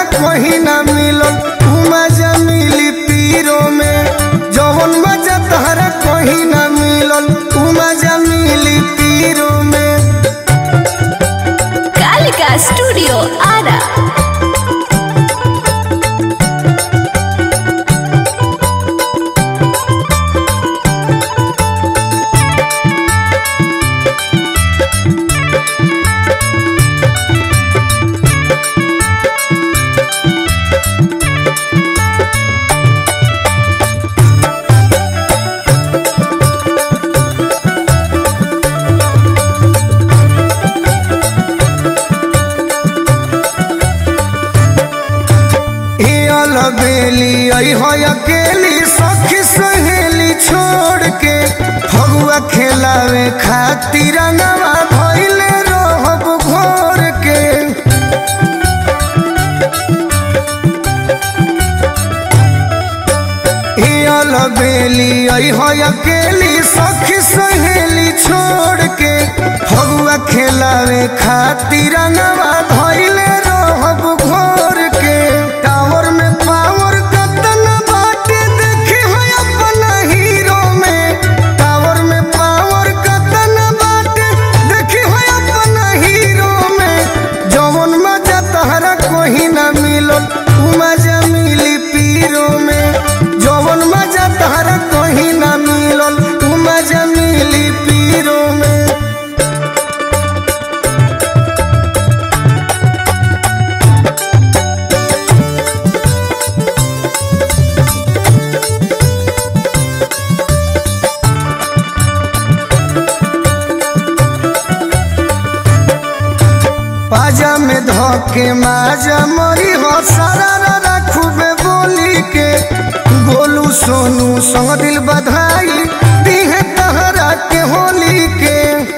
तहरा कहीं ना मिलल उ मजा मिली पीरो में जवन मजा तहरा कहीं ना मिलल उ मजा मिली पीरो में कालिका स्टूडियो आरा ए अलबेली आई हो अकेली सखी सहेली छोड़ के फगुआ खेलावे खातिर नवा भइले रहब घोर के ए अलबेली आई हो अकेली सखी सहेली छोड़ के फगुआ खेलावे खातिर नवा भइले रहब घोर के टावर में पावर कतन बाटे देखी हो अपना हीरो में टावर में पावर कतन बाटे देखी हो अपना हीरो में जवन मजा तहरा कोही ना मिलल उ मजा मिली पीरो में जवन मजा तहरा कोही ना मिलल उ मजा मिली पीरो में पाजा में धोके माजा मरी हो सारा रारा खूबे बोली के गोलू सोनू संग दिल बधाई दीहे तहरा के होली के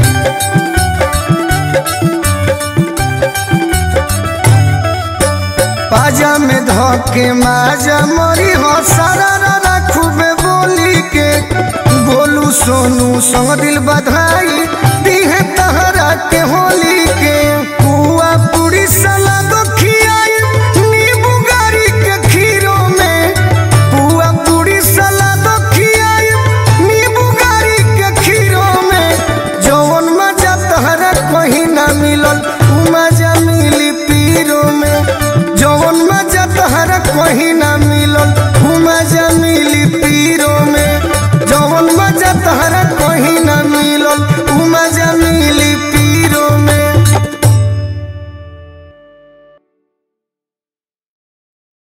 पाजा में धोके माजा मरी हो सारा रारा खूबे बोली के गोलू सोनू संग दिल बधाई दीहे तहरा के होली के पुआ पूरी सलाद खियाई नींबू गारी के खीरो में पुआ पूरी सलाद खियाई नींबू गारी के खीरो में जवन मजा तहरा कहीं ना मिलल उ मजा मिली पीरो में जवन मजा तहरा कहीं